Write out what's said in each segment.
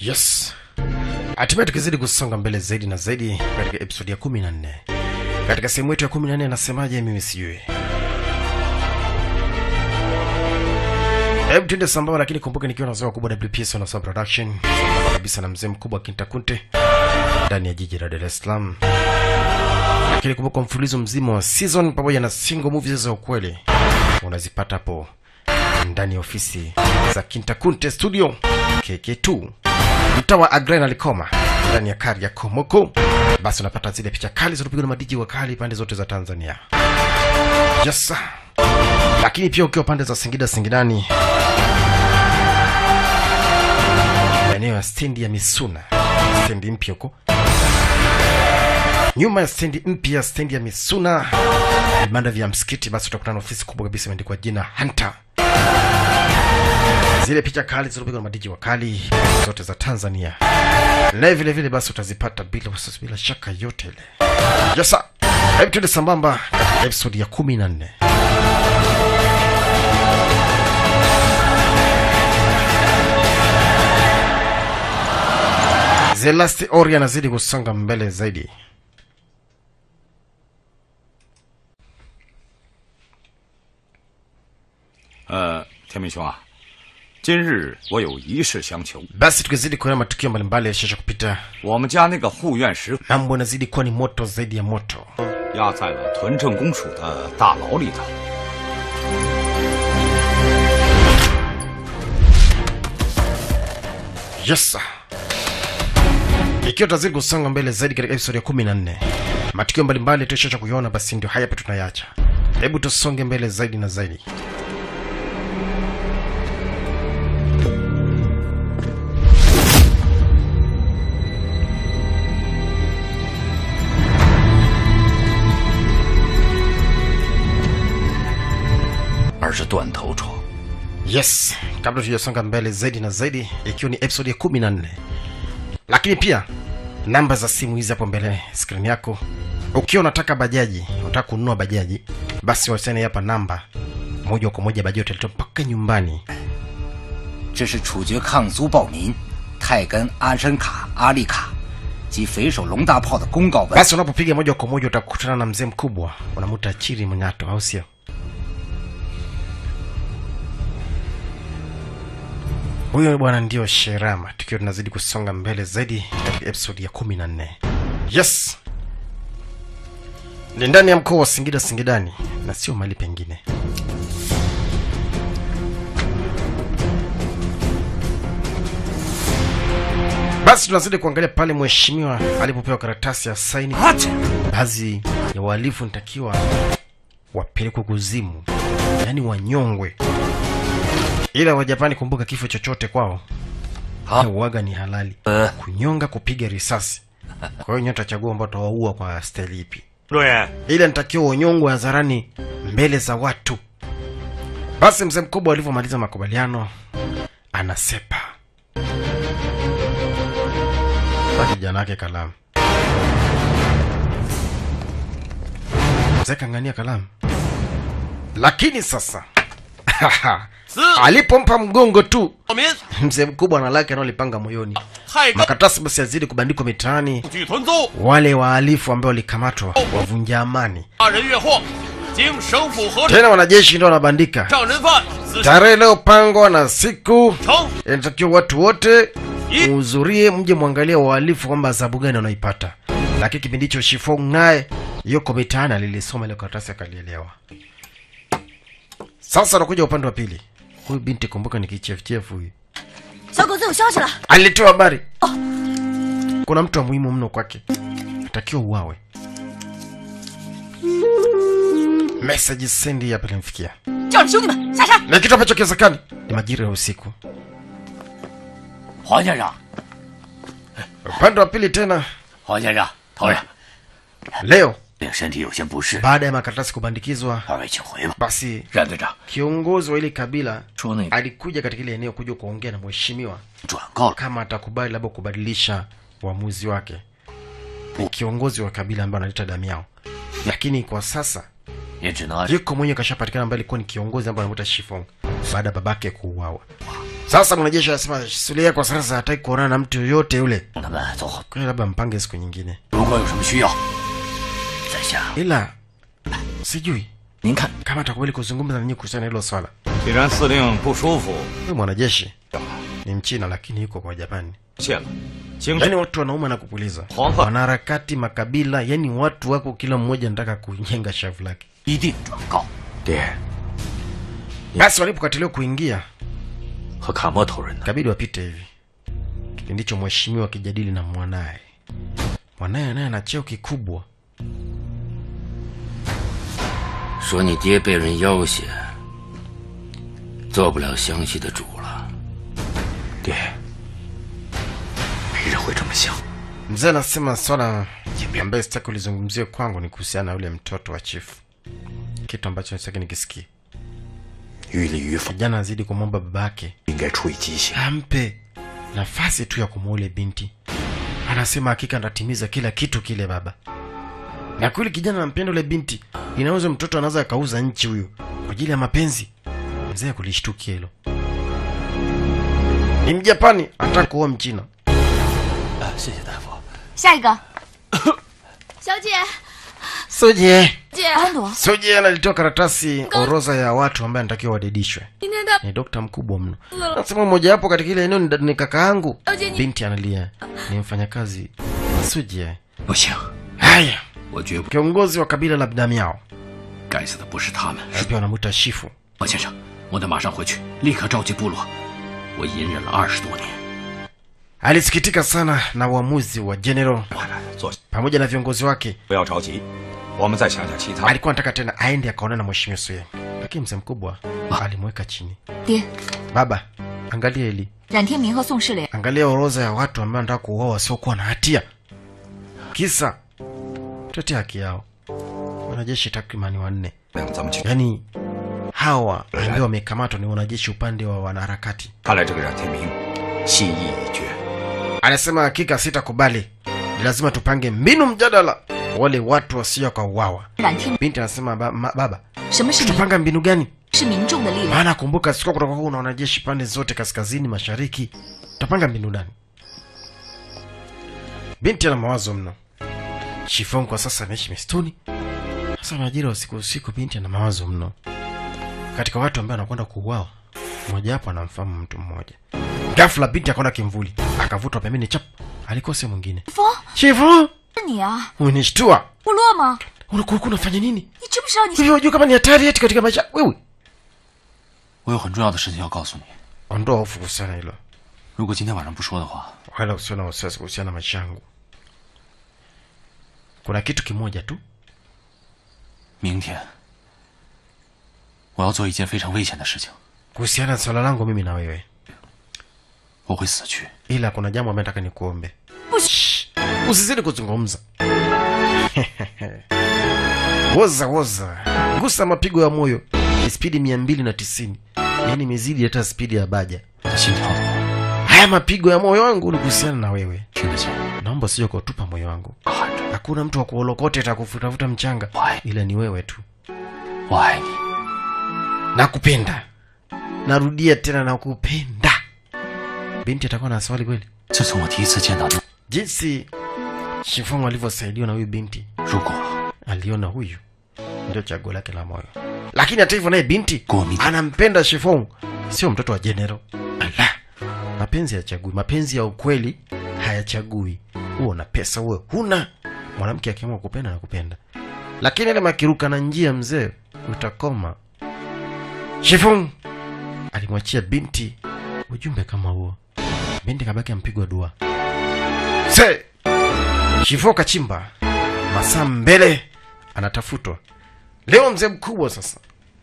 Yes. Hatimaye tukizidi kusonga mbele zaidi na zaidi katika episodi ya 14. Katika sehemu yetu ya 14 anasemaje mimi sijui. Hebu tuende sambamba, lakini kumbuka nikiwa na zao kubwa WPS na Sound Production sambamba kabisa na mzee mkubwa Kinta Kunte ndani ya jiji la Dar es Salaam. Lakini kumbuka mfululizo mzima wa season pamoja na single movies za ukweli unazipata hapo ndani ya ofisi za Kinta Kunte Studio KK2 mtaa wa Agrena Likoma ndani ya kari ya Komoko. Basi unapata zile picha kali zinazopigwa na madiji wa kali pande zote za Tanzania. Yes. sir. Lakini pia ukiwa pande za Singida Singidani, maeneo ya stendi ya Misuna, stendi mpya huko nyuma ya stendi mpya, stendi ya Misuna, vibanda vya msikiti, basi utakutana na ofisi kubwa kabisa imeandikwa jina Hunter. Zile picha kali zilizopigwa na madiji wa kali zote za Tanzania, naye vile vile basi utazipata bila wasiwasi, bila shaka yote ile. Yes, sir. Hebu tuende sambamba katika episodi ya kumi na nne. The Last Ori anazidi kusonga mbele zaidi. 呃，天明兄啊，今日我有一事相求。 Basi tukizidi kuona matukio mbalimbali yashasha kupita, 我们家那个护院石 mambo yanazidi kuwa ni moto zaidi ya moto. 压在了屯政公署的大牢里头。 Yes. sir. Ikiwa tutazidi kusonga mbele zaidi katika episode ya kumi na nne, matukio mbalimbali tuishasha kuiona, basi ndio haya hapa tunayacha. Hebu tusonge mbele zaidi na zaidi. Yes, kabla tujasonga mbele zaidi na zaidi, ikiwa ni episode ya kumi na nne, lakini pia namba za simu hizi hapo mbele skrini yako. Ukiwa unataka bajaji, unataka kununua bajaji, basi wasiliane hapa namba moja kwa moja, bajaji utaletwa mpaka nyumbani. 这是处决抗苏暴民泰根阿申卡阿丽卡及匪首龙大炮的公告文。 Basi unapopiga moja kwa moja utakutana na mzee mkubwa, unamuta Chiri Mnyato, au sio? Huyo bwana ndio Sherama, tukiwa tunazidi kusonga mbele zaidi katika episodi ya kumi na nne. Yes, ni ndani ya mkoa wa Singida Singidani na sio mahali pengine. Basi tunazidi kuangalia pale mheshimiwa alipopewa karatasi ya saini. Baadhi ya wahalifu nitakiwa wapelekwe kuzimu, yaani wanyongwe, ila Wajapani, kumbuka, kifo chochote kwao uwaga ni halali, kunyonga, kupiga risasi. Kwa hiyo nyote tachagua ambao tawaua kwa staili ipi, 对， ila nitakiwa unyongwe hadharani mbele za watu. Basi mzee mkubwa alivyomaliza makubaliano anasepa pa kijana wake kalamu. Mzee kang'ania kalamu, lakini sasa alipompa mgongo tu 小民 mzee mkubwa na lake analipanga moyoni. 太根 Makaratasi basi yazidi kubandikwa mitaani, 据屯租， wale wahalifu ambao walikamatwa wavunja amani, 杀人越货，经省府核实， tena wanajeshi ndio wanabandika 上人犯死 tarehe inayopangwa na siku 成 inatakiwa watu wote I- muhudhurie, mje mwangalie wahalifu kwamba adhabu gani wanaipata. Lakini kipindi hicho Shifong naye yuko mitaani, alilisoma ile karatasi akalielewa. Sasa anakuja upande wa pili, huyu binti, kumbuka ni kichefuchefu huyu, 小狗子有消息了， alitoa habari kuna mtu wa muhimu mno kwake, atakiwa uwawe. Message sendi hapa ilimfikia 叫着兄弟们下山。 na kitu ambacho kiwezekani ni majira ya usiku. 黄先生， Upande wa pili tena 黄先生，头人， leo 令身体有些不适， baada ya makaratasi kubandikizwa 二位请回吧。 basi 冉队长 kiongozi wa ile kabila 说那个 alikuja katika ile eneo kuja kuongea na mheshimiwa 转告了， kama atakubali labda kubadilisha uamuzi wake. Ni kiongozi wa kabila ambaye analeta damu yao, lakini kwa sasa 也只能 yuko mwenye kashapatikana ambaye alikuwa ni kiongozi ambaye anamuita Shifong baada ya babake kuuawa. Sasa mwanajeshi anasema Sulia kwa sasa hataki kuonana na mtu yoyote yule, 咱们走后， kwa hiyo labda mpange siku nyingine, 如果有什么需要，在下 ila sijui 您看。 kama atakubali kuzungumza na nyinyi kuhusiana na hilo swala. 既然司令不舒服， Huyu mwanajeshi ni Mchina lakini yuko kwa Japani. 谢了。京 Yaani watu wanauma na kupuliza, Hongkong. wanaharakati, makabila, yani watu wako kila mmoja anataka kunyenga shavu lake. 一定转告。 爹 Basi walipokatiliwa kuingia, 和卡莫头人呢？ ikabidi wapite hivi. Kipindi hicho mheshimiwa akijadili na mwanaye, mwanaye naye ana cheo kikubwa. 说你爹被人要挟，做不了湘西的主了。 爹，没人会这么想。 Mzee anasema swala ambaye sitaki ulizungumzie kwangu ni kuhusiana na yule mtoto wa chifu, kitu ambacho sitaki nikisikia. 于理于法 Kijana azidi kumwomba baba yake 应该出于机械。 ampe nafasi tu ya kumuoa yule binti. Anasema hakika atatimiza kila kitu kile baba. Na kweli kijana anampenda yule binti, inaweza mtoto anaweza akauza nchi huyo kwa ajili ya mapenzi. Mzee kulishtukia hilo. Ni Mjapani anataka kuoa Mchina. 谢谢大夫。 下一个，小姐， Suje 姐，安朵， Suje analitoa karatasi orodha ya watu ambaye anatakiwa wadedishwe. 今天的 Ni dokta mkubwa mno. Nasema mmoja wapo katika ile eneo ni, ni kaka yangu. Eugenie. Binti analia. Ni mfanyakazi wa Suje. 不行， Haya, 我绝不。 kiongozi wa kabila la Damiao 该死的不是他们， na pia wanamwita Shifu. 王先生，我得马上回去，立刻召集部落。我隐忍了二十多年， Alisikitika sana na uamuzi wa General 坐下， pamoja na viongozi wake. 不要着急，我们再想想其他。 Alikuwa anataka tena aende akaonana na mheshimiwa Suye, lakini mzee mkubwa alimweka chini. 爹， Baba, angalia hili, 冉天明和宋世磊 angalia orodha ya watu ambao wanataka kuuawa wasiokuwa na hatia, kisa tetea haki yao. Wanajeshi takribani wanne, 咱们去。 yaani hawa ambao wamekamatwa ni wanajeshi upande wa wanaharakati. 看来这个冉天明心意已决。 Anasema hakika sitakubali, ni lazima tupange mbinu mjadala wale watu wasio kwa uwawa. 冉天明， Binti anasema ba, ma, baba, 什么是民？ tutapanga mbinu gani? 是民众的力量。 Maana kumbuka sikuwa kutoka kuna wanajeshi pande zote kaskazini, mashariki. Tutapanga mbinu gani? Binti ana mawazo mno. Shifong kwa sasa anaishi msituni. Sasa majira ya usiku usiku, binti ana mawazo mno. Katika watu ambao anakwenda kuuawa, mmoja wapo anamfahamu mtu mmoja. Ghafla binti akaona kimvuli, akavutwa pembeni chap. Alikuwa sehemu mwingine. 风， Shifong, 是你啊， unishtua. 部落吗？ Ulikuwa unafanya nini? 你知不知道你 Hivi unajua kama ni hatari eti katika maisha wewe? 我有很重要的事情要告诉你。 Ondoa hofu kuhusiana na hilo. 如果今天晚上不说的话， wala usio na wasiwasi kuhusiana na maisha yangu. Kuna kitu kimoja tu, 明天我要做一件非常危险的事情， kuhusiana na swala langu mimi na wewe, 我会死去。 ila kuna jambo ambalo nataka nikuombe. Shh, Usizidi kuzungumza. woza woza, gusa mapigo ya moyo ni spidi mia mbili na tisini yaani imezidi hata spidi ya baja. 我的心跳的话， Haya mapigo ya moyo wangu ni kuhusiana na wewe. 听得见， Naomba usije kutupa moyo wangu. 喊着 Hakuna mtu wa kuolokote atakufutafuta mchanga, Why? ila ni wewe tu. 我爱你。 nakupenda narudia tena nakupenda binti atakuwa na swali kweli 自从我第一次见到你， jinsi shifongo alivyosaidiwa na huyu binti 如果 aliona huyu ndio chaguo lake la moyo lakini hata hivyo naye binti Gomi. anampenda shifongo sio mtoto wa jenero ala mapenzi hayachagui mapenzi ya ukweli hayachagui huo na pesa uwe huna mwanamke akiamua kupenda na kupenda lakini ile makiruka na njia mzee utakoma shifung alimwachia binti ujumbe kama huo binti kabaki ampigwa dua se shifo kachimba masaa mbele anatafutwa leo mzee mkubwa sasa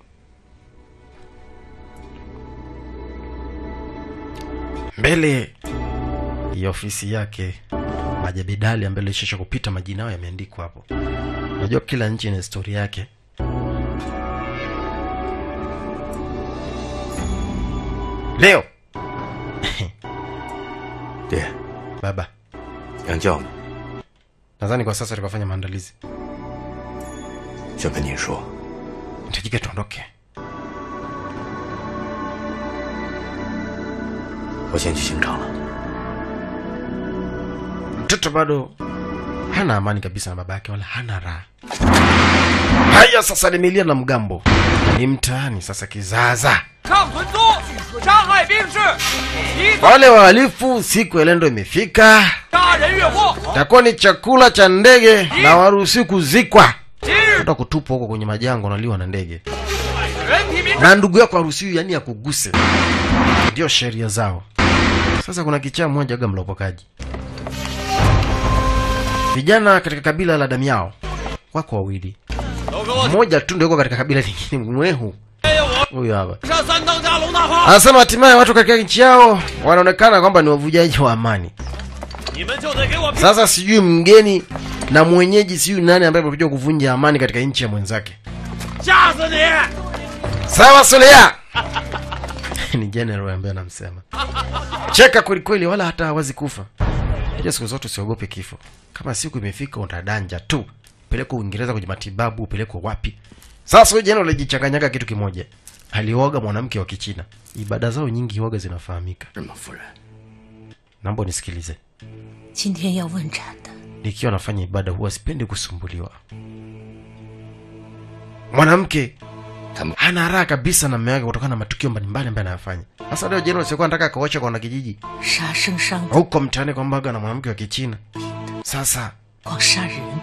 mbele ya ofisi yake majabidali ambayo ilishisha kupita majina yao yameandikwa hapo unajua kila nchi ina historia yake leo 爹， baba 娘叫你， nadhani kwa sasa tukafanya maandalizi 想跟您说， nitajike tuondoke 我先去刑场了。 mtoto bado hana amani kabisa na baba yake wala hana raha haya sasa limelia na mgambo ni mtaani sasa kizaza 上屯租，杀害兵士，一 wale wahalifu siku ya lendo imefika 杀人越货。 takuwa ni chakula cha ndege na waruhusi kuzikwa 今日 hata kutupwa huko kwenye majango naliwa na ndege 全体民众 na ndugu yako haruhusiwi yani ya kuguse ndio sheria zao sasa kuna kichaa mmoja aga mlopokaji vijana katika kabila la damiao wako wawili 都给我 mmoja tu ndio yuko katika kabila lingine mwehu 哎我 huyo hapa 上三当家龙大炮， anasema hatimaye watu katika nchi yao wanaonekana kwamba ni wavujaji wa amani 你们就得给我拼！ sasa sijui mgeni na mwenyeji sijui nani ambaye amekuja kuvunja amani katika nchi ya mwenzake 吓死你！ sawa sulia ni general ambaye anamsema cheka kwelikweli wala hata hawazi kufa ja siku zote usiogope kifo kama siku imefika utadanja tu pelekwa uingereza kwenye matibabu upelekwa wapi sasa huyu general alijichanganyaga kitu kimoja alioga mwanamke wa kichina ibada zao nyingi huoga zinafahamika 是吗，夫人？ naomba unisikilize 今天要问斩的， nikiwa nafanya ibada huwa sipendi kusumbuliwa mwanamke Tam- hana raha kabisa na mume wake kutokana na matukio mbalimbali ambayo anayafanya sasa leo jenerali sikuwa nataka akaocha kwa wanakijiji 杀生伤 huko mtaani kwambaga na mwanamke wa kichina sasa 光杀人